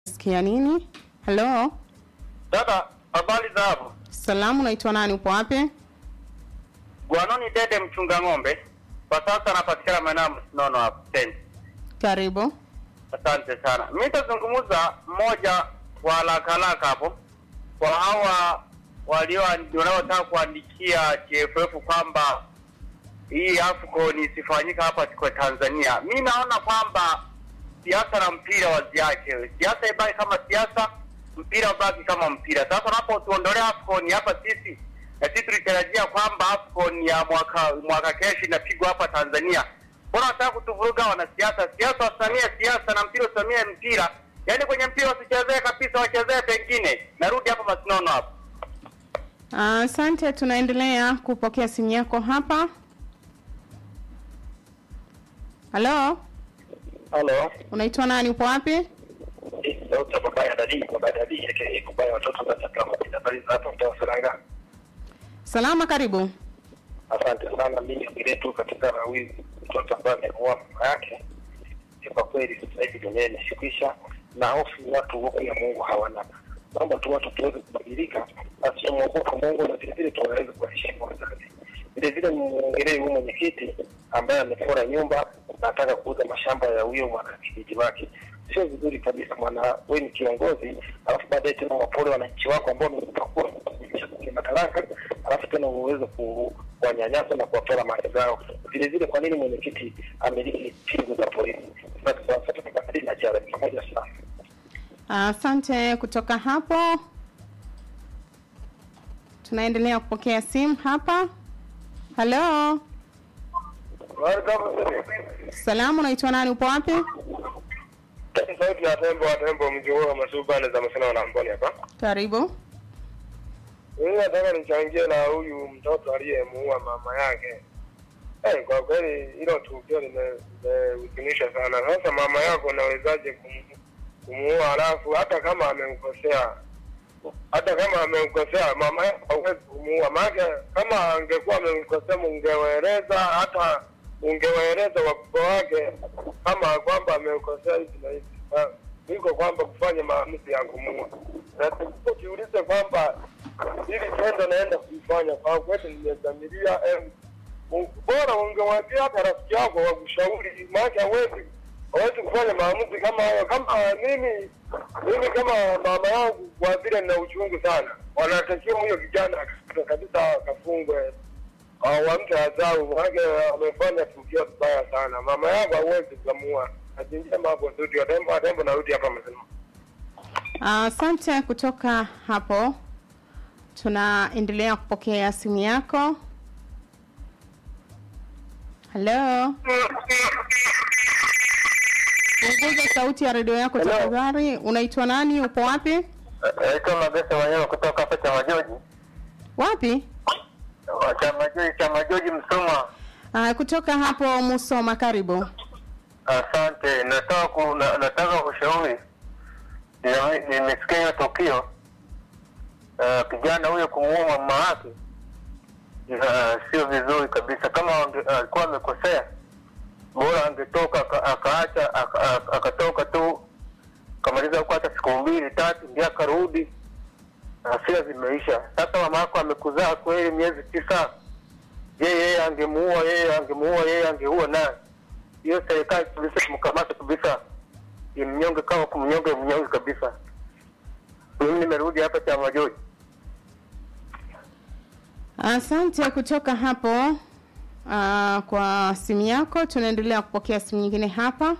Sikia nini? Halo, Dada, habari za hapo? salamu, naitwa nani? Upo wapi? Gwanoni Dede mchunga ng'ombe. Kwa sasa napatikana maeneo ya Msinono hapo stendi. Karibu. Asante sana. Mimi nitazungumza mmoja kwa haraka haraka hapo kwa hawa walio wanaotaka kuandikia TFF kwamba hii AFCON isifanyika hapa kwa Tanzania. Mi naona kwamba siasa na mpira waziache. Siasa ibaki kama siasa, mpira ubaki kama mpira. Sasa unapotuondolea AFCON hapa sisi na sisi tulitarajia kwamba AFCON ya mwaka mwaka kesho inapigwa hapa Tanzania. Mbona wanataka kutuvuruga wanasiasa? Siasa wasamie siasa na mpira usamie mpira. Yaani kwenye mpira wasichezee kabisa, wachezee pengine. Narudi hapa Masinono hapo. Asante, tunaendelea kupokea simu yako hapa. Halo, Halo. unaitwa nani? Upo wapi? Sauti ya baba ya dadi, baba ya dadi yake baba ya watoto za kama habari za hapo mtaa Saranga. Salama, karibu. Asante sana. Mimi ngine tu katika huyu mtoto ambaye ameoa mama yake. Kwa kweli sasa hivi dunia imeshikisha na hofu watu wote ya Mungu hawana. Naomba tu watu tuweze kubadilika, asimwogopa Mungu na vile vile tuweze kuheshimu wazazi. Vile vile mwongelee huyu mwenyekiti ambaye amefora nyumba na anataka kuuza mashamba ya huyo mwanakijiji wake. Sio vizuri kabisa, mwana wewe ni kiongozi, alafu baadaye tena wapole wananchi wako ambao wamekupa madaraka, alafu tena uweze kuwanyanyasa na kuwapora mali zao. Vile vile, kwa nini mwenyekiti amiliki pingu za polisi? na jara pamoja sana. Asante. Kutoka hapo tunaendelea kupokea simu hapa. Halo, salamu, unaitwa nani? Upo wapi? Sauti ya tembo wa tembo mji huo wa masubane za masina na mboni hapa. Karibu. Mimi nataka nichangie na huyu mtoto aliyemuua mama yake. Eh, kwa kweli hilo tukio limehuzunisha sana. Sasa mama yako unawezaje kum- kumuua halafu hata kama amemkosea hata kama amemkosea mama yako hauwezi kumuua. Maana kama angekuwa amemkosea ungewaeleza hata ungewaeleza wakubwa wake kama kwamba amemkosea hivi na hivi. Ah, Iko kwamba kufanya maamuzi ya kumuua. Na tujiulize kwamba hili tendo naenda kuifanya kwa kweli nimedhamiria eh, u- bora ungewaambia hata rafiki yako wakushauri, maana hawezi hawezi kufanya maamuzi kama hayo. Kama mimi mimi kama mama yangu, kwa vile nina uchungu sana, wanatakiwa huyo kijana kabisa kabisa akafungwe au wampe adhabu, maana amefanya tukio baya sana. Mama yangu hawezi kumua. Ajinjia mambo studio tembo tembo, narudi hapa mzima. Asante. Kutoka hapo tunaendelea kupokea simu yako. Halo, punguza sauti ya redio yako Hello. tafadhali. Unaitwa nani? Upo wapi? Naitwa Magesa Wanyama kutoka hapa Chama Joji. Wapi? Chama Joji, Chama Joji Msoma. Uh, kutoka hapo Musoma, karibu. Asante, nataka ku, na, nataka kushauri. Nime- Nimesikia hiyo tukio uh, kijana huyo kumuua mama yake uh, sio vizuri kabisa. Kama ange- alikuwa amekosea, bora angetoka aka- akaacha aka- aka- akatoka tu kamaliza huko hata siku mbili tatu, ndio akarudi, hasira zimeisha. Sasa mama yako amekuzaa kweli miezi tisa, je, yeye angemuua, yeye angemuua, yeye angeua naye hiyo serikali kabisa kumkamata kabisa, imnyonge kama kumnyonge mnyonge kabisa. Mimi nimerudi hapa Chama Joji. Asante kutoka hapo uh, kwa simu yako. Tunaendelea kupokea simu nyingine hapa.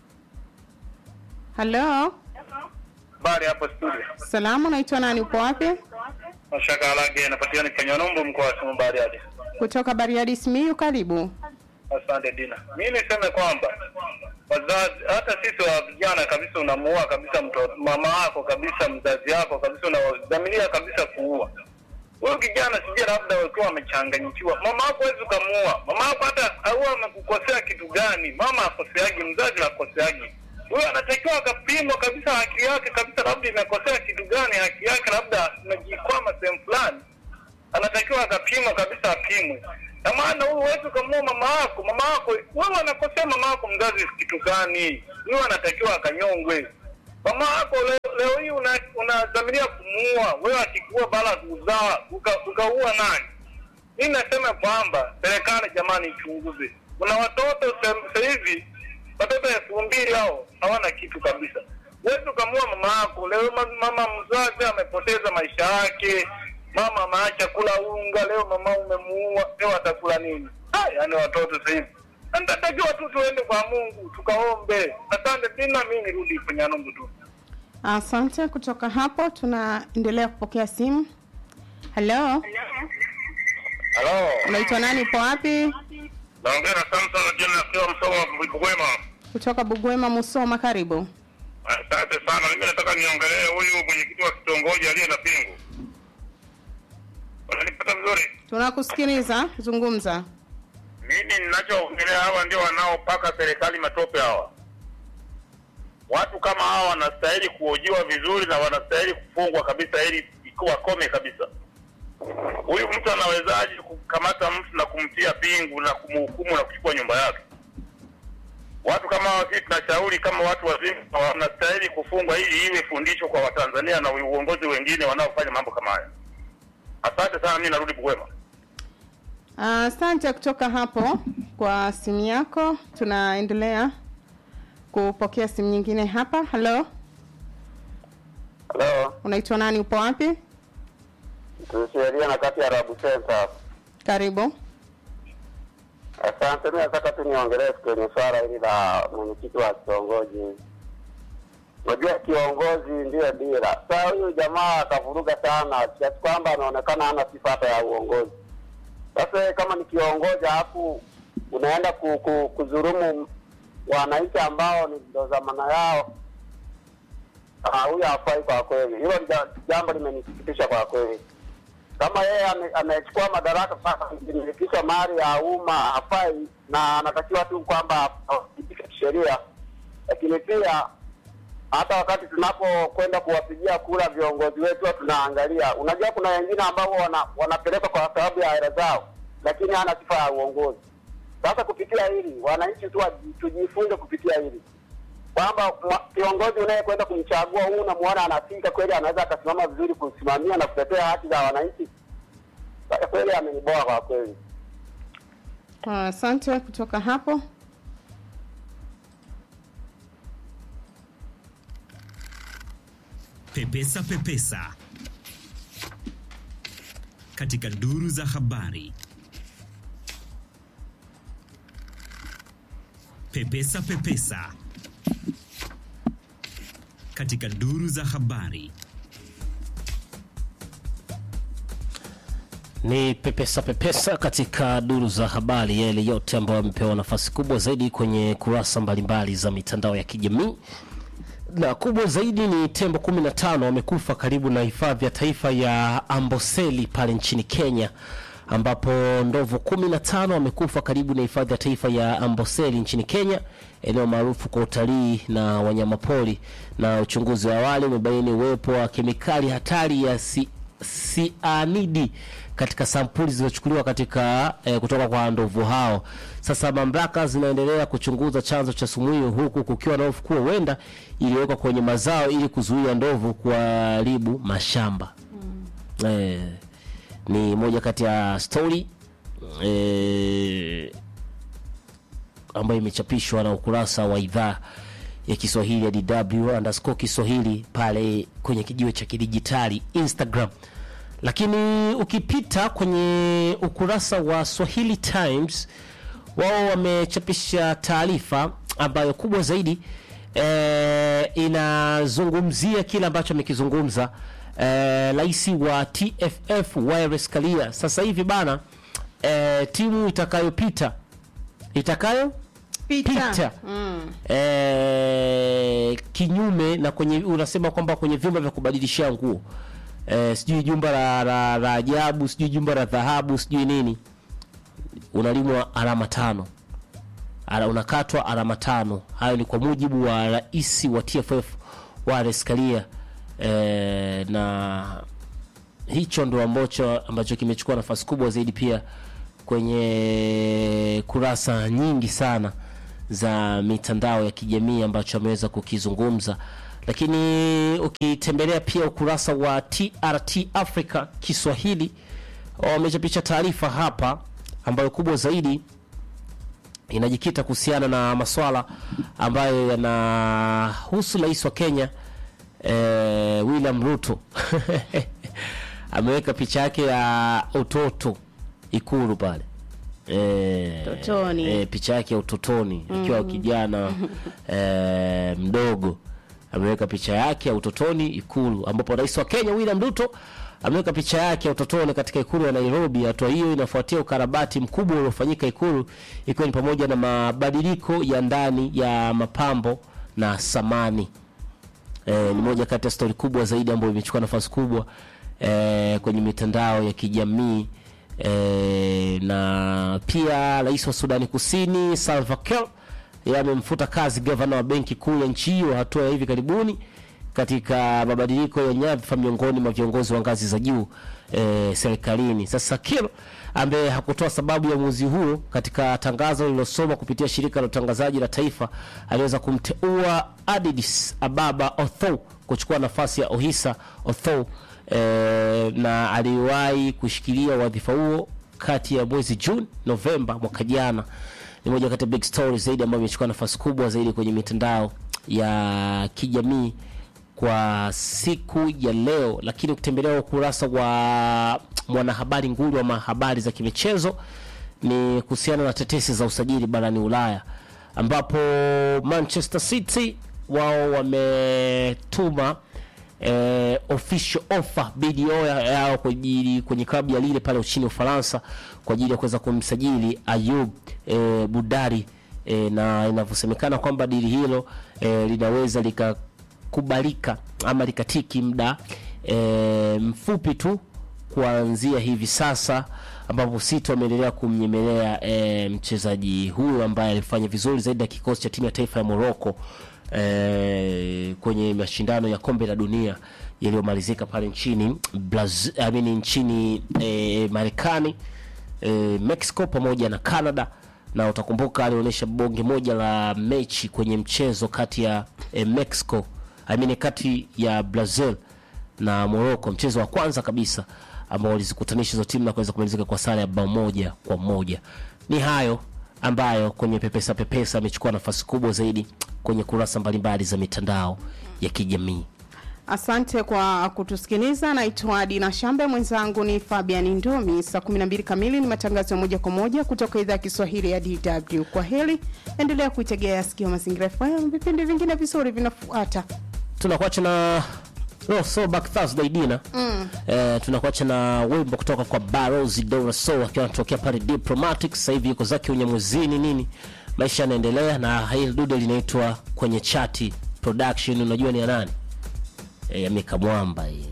Halo, Habari hapo studio. salamu, unaitwa nani? Upo wapi? Mashaka Alage napatikana Kanyanombo mkoa wa Simiyu Bariadi. Kutoka Bariadi, Simiyu, karibu. Asante Dina. Mimi niseme kwamba wazazi, hata sisi wa vijana kabisa, unamuua kabisa mtoto mama yako kabisa, mzazi yako kabisa, unadhamiria kabisa kuua huyu kijana. Sijui labda wakiwa wamechanganyikiwa. Mama yako huwezi ukamuua mama yako, hata au amekukosea kitu gani? Mama akoseaji, mzazi akoseaji. Huyu anatakiwa akapimwa kabisa haki yake kabisa, labda imekosea kitu gani, haki yake labda imejikwama sehemu fulani anatakiwa akapimwa kabisa, apimwe. Na maana huyu huwezi ukamua mama yako, mama yako wewe anakosea mama yako mzazi kitu gani? Huyu anatakiwa akanyongwe. mama yako leo, leo hii una- unadhamiria kumuua wewe, akikuua baada ya kuzaa uka- ukaua nani? Mi nasema kwamba serikali jamani, ichunguze. Kuna watoto sa- sasa hivi watoto elfu mbili hao hawana kitu kabisa. Huwezi ukamua mama yako leo. ma- Mama mzazi amepoteza maisha yake, mama ameacha kula unga, leo mama umemuua, leo atakula nini? Ah, yaani watoto sasa hivi nitatakiwa tu tuende kwa Mungu tukaombe. Asante tena, mi nirudi kwenye Nungu tu. Asante. Kutoka hapo tunaendelea kupokea simu. Halo, Halo, unaitwa nani? Upo wapi? naongea na Samson Jona akiwa Msoma Bugwema. Kutoka Bugwema, Musoma. Karibu. Asante sana. Mimi nataka niongelee huyu mwenyekiti wa kitongoji aliye na pingu. Unanipata vizuri? Tunakusikiliza, zungumza. Mimi ninachoongelea hawa ndio wanaopaka serikali matope hawa. Watu kama hawa wanastahili kuhojiwa vizuri na wanastahili kufungwa kabisa, ili wakome kabisa. Huyu mtu anawezaje kukamata mtu na kumtia pingu na kumhukumu na kuchukua nyumba yake? Watu kama hawa, sisi tunashauri kama watu wazima wanastahili kufungwa, ili iwe fundisho kwa Watanzania na uongozi wengine wanaofanya mambo kama haya. Asante sana, mimi narudi Bugwema. Asante kutoka hapo kwa simu yako. Tunaendelea kupokea simu nyingine hapa. Halo, Halo, unaitwa nani? Upo wapi? tusheria na kati ya Arabu Center. Karibu. Asante, mimi nataka tu niongelee kwenye swala hili la mwenyekiti wa kitongoji. Unajua kiongozi ndiyo dira. Sasa huyu jamaa akavuruga sana kiasi kwamba anaonekana hana sifa hata ya uongozi. Sasa kama ni kiongozi alafu unaenda ku, ku, kuzurumu wananchi ambao ni ndo dhamana yao, ah, huyu hafai kwa kweli. Hilo ni ja- jambo limenisikitisha kwa kweli kama yeye ame- amechukua madaraka sasa kumilikisha mali ya umma hafai, na anatakiwa tu kwamba awajibike kisheria. Lakini pia hata wakati tunapokwenda kuwapigia kura viongozi wetu, huwa tunaangalia. Unajua, kuna wengine ambao wana, wanapelekwa kwa sababu ya hela zao, lakini hana sifa ya uongozi. Sasa kupitia hili, wananchi tu waji- tujifunze kupitia hili kwamba mwa- kiongozi unayekwenda kumchagua huu unamwona anafika kweli, anaweza akasimama vizuri kusimamia na kutetea haki za wananchi. Kwa kweli ameniboa kwa kweli. Asante kutoka hapo. Pepesa Pepesa katika duru za habari. Pepesa Pepesa katika duru za habari. Ni pepesa pepesa katika duru za habari, yale yote ambayo yamepewa nafasi kubwa zaidi kwenye kurasa mbalimbali za mitandao ya kijamii. Na kubwa zaidi ni tembo 15 wamekufa karibu na hifadhi ya taifa ya Amboseli pale nchini Kenya, ambapo ndovu 15 wamekufa karibu na hifadhi ya taifa ya Amboseli nchini Kenya, eneo maarufu kwa utalii na wanyamapori. Na uchunguzi wa awali umebaini uwepo wa kemikali hatari ya si, sianidi katika sampuli zilizochukuliwa katika eh, kutoka kwa ndovu hao. Sasa mamlaka zinaendelea kuchunguza chanzo cha sumu hiyo, huku kukiwa na hofu kuwa huenda iliwekwa kwenye mazao ili kuzuia ndovu kuharibu mashamba. Eh, ni moja kati ya stori eh, ambayo imechapishwa na ukurasa wa idhaa ya Kiswahili ya DW underscore Kiswahili pale kwenye kijiwe cha kidijitali Instagram. Lakini ukipita kwenye ukurasa wa Swahili Times, wao wamechapisha taarifa ambayo kubwa zaidi e, inazungumzia kile ambacho amekizungumza eh, rais wa TFF Wallace Karia. Sasa hivi bana, e, timu itakayopita itakayo Pita. pita Mm. eh, kinyume na kwenye unasema kwamba kwenye vyumba vya kubadilishia nguo eh, sijui jumba la, la, la ajabu sijui jumba la dhahabu sijui nini unalimwa alama tano Ala, unakatwa alama tano hayo ni kwa mujibu wa rais wa TFF Wallace Karia eh, na hicho ndo ambacho ambacho kimechukua nafasi kubwa zaidi pia kwenye kurasa nyingi sana za mitandao ya kijamii ambacho ameweza kukizungumza lakini ukitembelea pia ukurasa wa trt africa kiswahili wamechapisha taarifa hapa ambayo kubwa zaidi inajikita kuhusiana na maswala ambayo yanahusu rais wa Kenya eh, William Ruto ameweka picha yake ya utoto ikulu pale eh, Utotoni. eh, picha yake ya utotoni ikiwa kijana eh, mdogo ameweka picha yake ya utotoni ikulu ambapo rais wa Kenya William Ruto ameweka picha yake ya utotoni katika ikulu ya Nairobi. Hatua hiyo inafuatia ukarabati mkubwa uliofanyika ikulu, ikiwa ni pamoja na mabadiliko ya ndani ya mapambo na samani. E, ni moja kati ya stori kubwa zaidi ambayo imechukua nafasi kubwa e, kwenye mitandao ya kijamii e, na pia rais wa Sudani Kusini Salva Kiir yeye amemfuta kazi gavana wa benki kuu ya nchi hiyo, hatua ya hivi karibuni katika mabadiliko ya nyadhifa miongoni mwa viongozi wa ngazi za juu e, serikalini. Sasa Kiir ambaye hakutoa sababu ya uamuzi huo katika tangazo lililosoma kupitia shirika la utangazaji la taifa, aliweza kumteua Adidis Ababa Otho kuchukua nafasi ya Ohisa Otho e, na aliwahi kushikilia wadhifa huo kati ya mwezi Juni Novemba mwaka jana. Ni moja kati ya big story zaidi ambayo imechukua nafasi kubwa zaidi kwenye mitandao ya kijamii kwa siku ya leo, lakini ukitembelea ukurasa wa mwanahabari nguli wa mahabari za kimichezo ni kuhusiana na tetesi za usajili barani Ulaya, ambapo Manchester City wao wametuma eh, official offer BDO ya- yao kwa ajili kwenye klabu ya Lille pale nchini Ufaransa kwa ajili ya kuweza kumsajili Ayub eh, Budari eh, na inavyosemekana kwamba dili hilo eh, linaweza likakubalika ama likatiki muda eh, mfupi tu kuanzia hivi sasa ambapo City wameendelea kumnyemelea e, mchezaji huyu ambaye alifanya vizuri zaidi ya kikosi cha timu ya taifa ya Morocco e, kwenye mashindano ya kombe la dunia yaliyomalizika pale nchini Brazil, I mean, nchini e, Marekani e, Mexico pamoja na Canada na utakumbuka alionyesha bonge moja la mechi kwenye mchezo kati ya e, Mexico I mean, kati ya Brazil na Morocco, mchezo wa kwanza kabisa ambao walizikutanisha hizo timu na kuweza kumalizika kwa sare ya bao moja kwa moja. Ni hayo ambayo kwenye pepesa pepesa amechukua nafasi kubwa zaidi kwenye kurasa mbalimbali za mitandao ya kijamii. Asante kwa kutusikiliza. Naitwa Dina Shambe, mwenzangu ni Fabian Ndomi. Saa 12 kamili ni matangazo ya moja kwa moja kutoka idhaa ya Kiswahili ya DW. Kwa heli, endelea kuitegea sikio Mazingira FM, vipindi vingine vizuri vinafuata. Tunakuacha na no, so back Thursday Dina mm. Eh, tunakuacha na wimbo kutoka kwa Barozi Dora So akiwa anatokea pale Diplomatic. Sasa hivi yuko zake unyamwezini nini, maisha yanaendelea, na hili dude linaitwa kwenye chati production. Unajua ni ya nani? Eh, ya Mika Mwamba hii